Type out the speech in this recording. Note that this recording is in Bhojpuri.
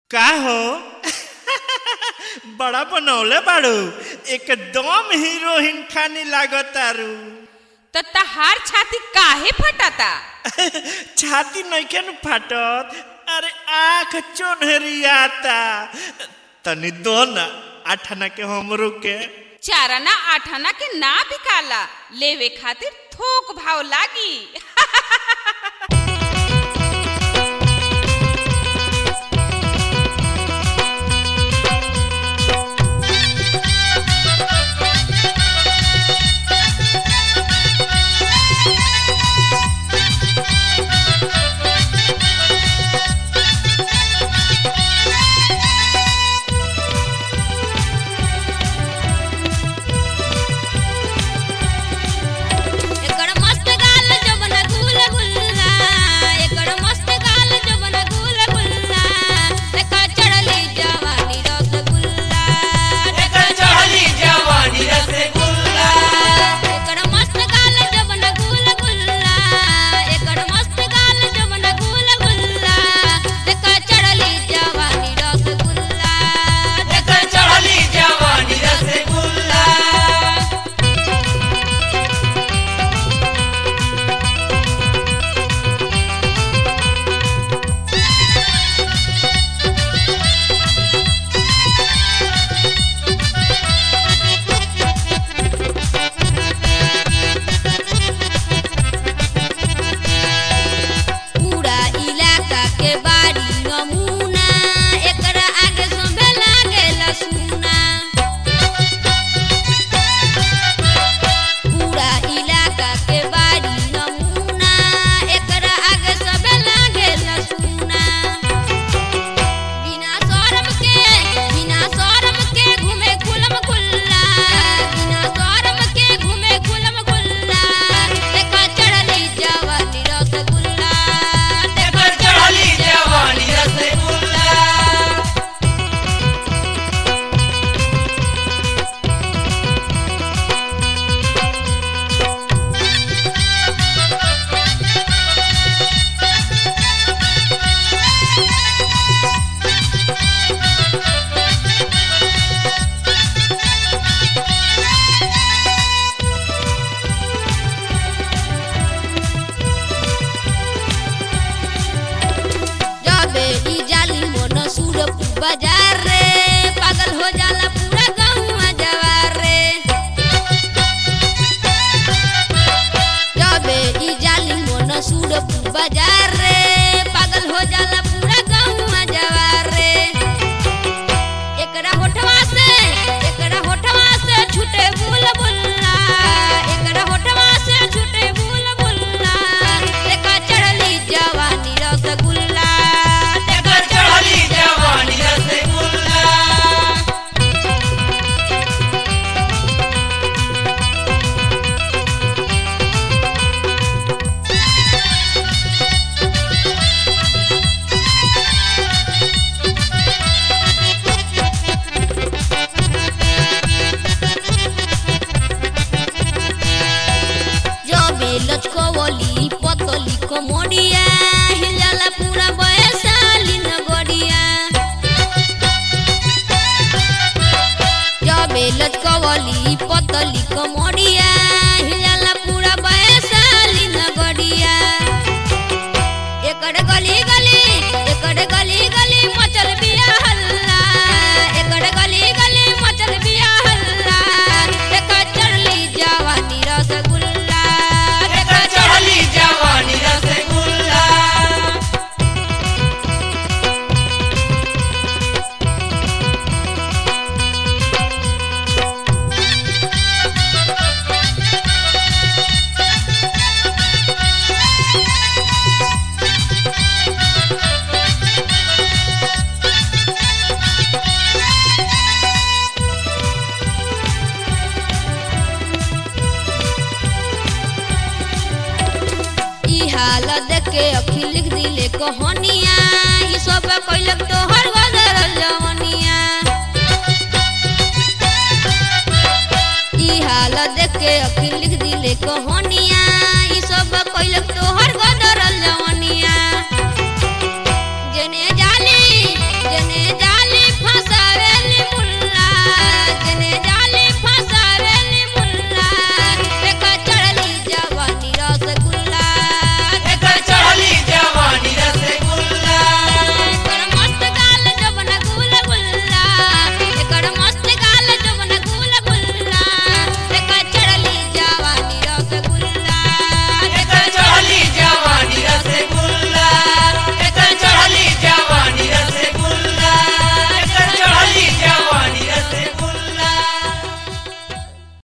का हो बड़ा बनौले बाड़ू एकदम हीरोइन खानी लागतारू तो तहार छाती काहे फटाता छाती नइखे न फाटत अरे आँख चोनहरियाता तनी दो न आठाना के हमरो के चाराना आठाना के ना बिकाला लेवे खातिर थोक भाव लागी एकर मस्त गाल जवन गुल गुल्ला एकर मस्त गाल जवन गुल गुल्ला देखा चढ़ली जवानी रसगुल्ला एकर चढ़ली जवानी रसगुल्ला एकर मस्त गाल जवन गुल गुल्ला एकर मस्त गाल जवन गुल गुल्ला देखा चढ़ली जवानी रसगुल्ला एकर चढ़ली जवानी रसगुल्ला पूरा इलाका के बाड़ी नमूना एकरा आगे सोभे लागेला सुना पूरा इलाका के बाड़ी नमूना एकरा आगे सोभे लागेला सुना बिना शरम के बिना शरम के घूमे खुलम खुल्ला बिना शरम के घूमे खुलम खुल्ला देखा चढ़ली जवानी रसगुल्ला एकर चढ़ली जवानी रसगुल्ला जबे ई जाली मन सूरपुर बाजार रे पागल हो जाला पूरा गाँव जवार रे जबे ई जाली मन सूरपुर बाजार रे पागल हो जाला पूरा गाँव जवार रे एकरा होठवा से एकरा होठवा से छूटे बुल बुल्ला एकरा होठवा से छूटे बुल बुल्ला देखा चढ़ली जवानी रसगुल्ला एकर चढ़ली जवानी रसगुल्ला जबे लचकवली पतली कमरिया हिलाला पूरा बयसाली नगरिया जबे लचकवली पतली कमरिया हिलाला पूरा बयसाली नगरिया एकर गली गली एकर गली गली मचल बिया हल्ला एकर गली गली मचल बिया हल्ला देखा चढ़ली जवानी रसगुल्ला एकर चढ़ली जवानी रसगुल्ला ई हालत देख के अखिल लिख दिले कहानिया ई सब कैलक तो